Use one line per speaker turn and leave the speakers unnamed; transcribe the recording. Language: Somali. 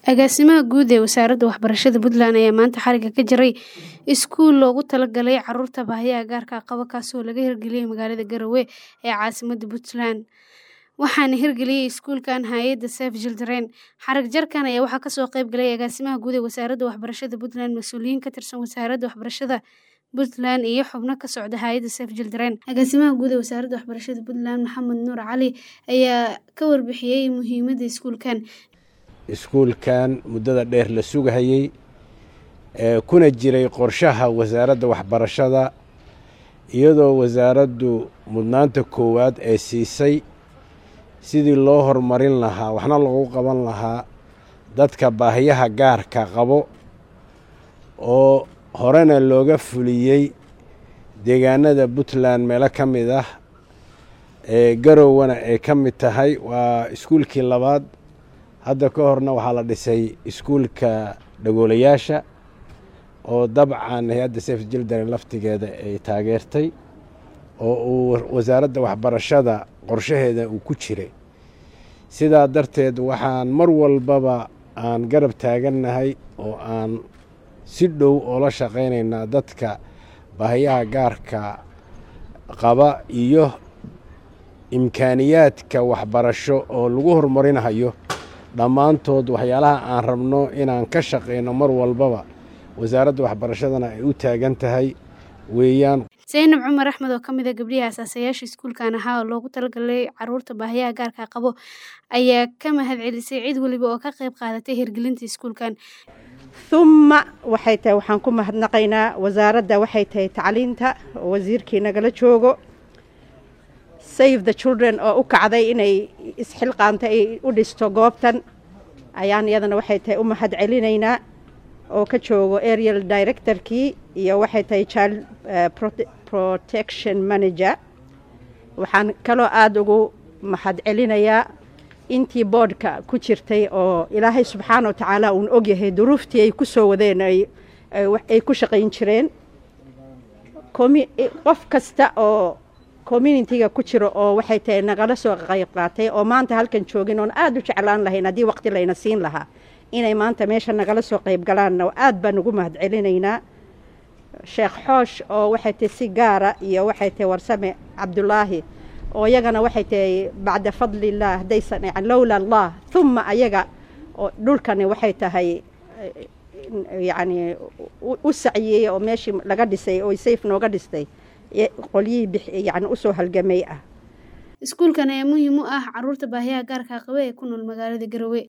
Agaasimaha guud ee Wasaaradda Waxbarashada Puntland ayaa maanta xariga ka jaray iskuul loogu talagalay carruurta baahiyaha gaarka qaba kaas oo laga hirgeliyay magaalada Garowe ee caasimadda Puntland waxaana hirgeliyay iskuulkan hay'adda Save Children. Xarig jarkan ayaa waxaa kasoo qayb galay agaasimaha guud ee Wasaaradda Waxbarashada Puntland, mas'uuliyiin ka tirsan Wasaaradda Waxbarashada Puntland iyo xubno ka socda hay'adda Save Children. Agaasimaha guud ee Wasaaradda Waxbarashada Puntland, Maxamed Nuur Cali ayaa ka warbixiyay muhiimadda iskuulkan.
iskuulkan muddada dheer la sugahayey ee kuna jiray qorshaha wasaaradda waxbarashada iyadoo wasaaraddu mudnaanta koowaad ee siisay sidii loo horumarin lahaa waxna loogu qaban lahaa dadka baahiyaha gaarka qabo oo horena looga fuliyey deegaanada puntland meelo ka mid ah ee garowana ay ka mid tahay waa iskuulkii labaad hadda ka horna waxaa la dhisay iskuulka dhagoolayaasha oo dabcan hay-adda saf jildaren laftigeeda ay taageertay oo uu wasaaradda waxbarashada qorshaheeda uu ku jiray sidaa darteed waxaan mar walbaba aan garab taagannahay oo aan si dhow oola shaqaynaynaa dadka baahiyaha gaarka qaba iyo imkaaniyaadka waxbarasho oo lagu horumarinayo dhammaantood waxyaalaha aan rabno inaan ka shaqayno mar walbaba wasaaradda waxbarashadana ay u taagan tahay weeyaan
Zaynab Cumar Axmed oo ka mid ah gabdhihi aasaasayaasha iskuulkan ahaa oo loogu talagalay carruurta baahiyaha gaarka qabo ayaa ka mahad celisay cid waliba oo ka qayb qaadatay hirgelinta iskuulkan.
humma waxay tahay waxaan ku mahadnaqaynaa wasaaradda waxay tahay tacliinta oo wasiirkii nagala joogo save the children oo u kacday inay isxilqaanta ay u dhisto goobtan ayaan iyadana waxay tahay u mahad celinaynaa oo ka joogo aerial directorkii iyo waxay tahay child protection manager waxaan kaloo aada ugu mahad celinayaa intii boodhka ku jirtay oo ilaahay subxaana wa tacaala uun ogyahay duruuftii ay ku soo wadeen ay ku shaqayn jireen qof kasta oo communitiga ku jiro oo waxay tahay nagala soo qayb qaatay oo maanta halkan joogin oon aada u jeclaan lahayn haddii waqti layna siin lahaa inay maanta meesha nagala soo qayb galaanna aada baan ugu mahad celinaynaa sheekh xoosh oo waxay tahay si gaara iyo waxay tahay warsame cabdulaahi oo iyagana waxay tahay bacda fadlillaah haddaysan yani lowla allah humma ayaga oo dhulkani waxay tahay yacni u saciyey oo meeshii laga dhisay oo sayf nooga dhistay qolyihii yani usoo halgamay ah
iskuulkan ayaa muhiim u ah carruurta baahiyaha gaarka qaba ee ku nool magaalada Garowe